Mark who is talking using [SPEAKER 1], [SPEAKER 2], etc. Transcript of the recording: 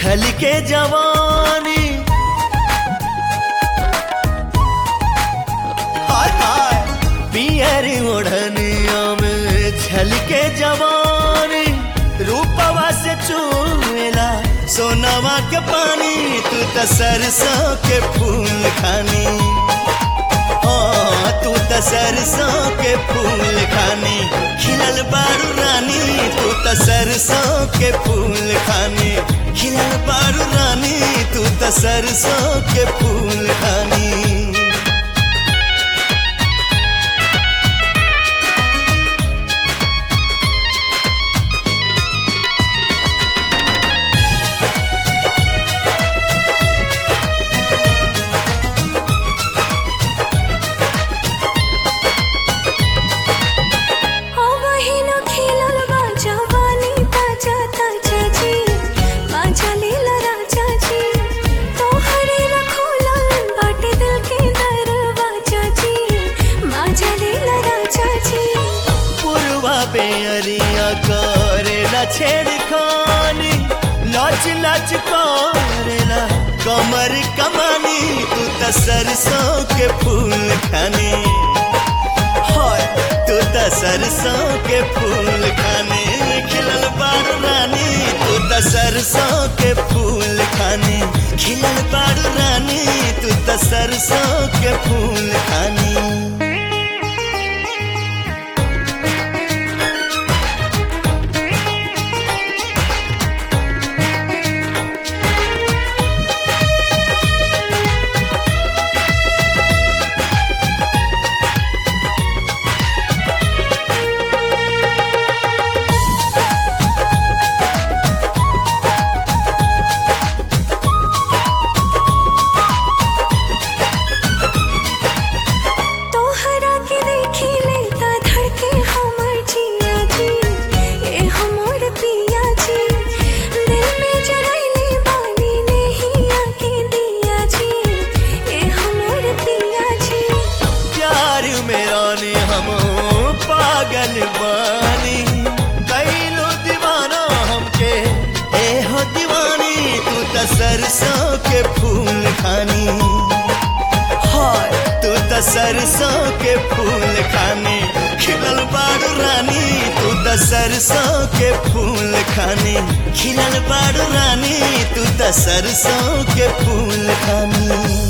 [SPEAKER 1] छल के जवानी हाय हाय पियर ओढ़निया में छल के जवानी रूपवा से चूला सोनावा के पानी तू त सरसों के फूल खानी हाँ, तू त सरसों के फूल खानी खिलल बारू रानी तू त सरसों के फूल खानी खिलल बारू रानी तू त सरसों के फूल खानी
[SPEAKER 2] ओ बहिनो खेलल बा जवानी ताजा ताजा जी बाजा लीला राजा जी तोहरे रखोला बाटे दिल के दरवाजा जी बाजा लीला राजा जी
[SPEAKER 1] पुरवा बेअरिया करेला छेड़खानी लच लच करेला कमर कमानी तू त सरसों के फूल खानी हाय तू त सरसों के फूल खानी खिलल बारू रानी तू त सरसों के फूल खानी खिलल बारू रानी तू त सरसों के फूल खानी
[SPEAKER 2] तोहरा के देखी लेता धड़के हमर जिया जी ए हमर पिया जी दिल में जरैले बानी नहीं आके दिया जी ए हमर पिया जी
[SPEAKER 1] प्यार में रानी हम पागल बानी कैलो दीवाना हमके ए हो दीवानी तू त सरसों के फूल खानी हाय तू त सरसों के फूल खानी खिलल बारू रानी तू त सरसों के फूल खानी खिलल बारू रानी तू त सरसों के फूल खानी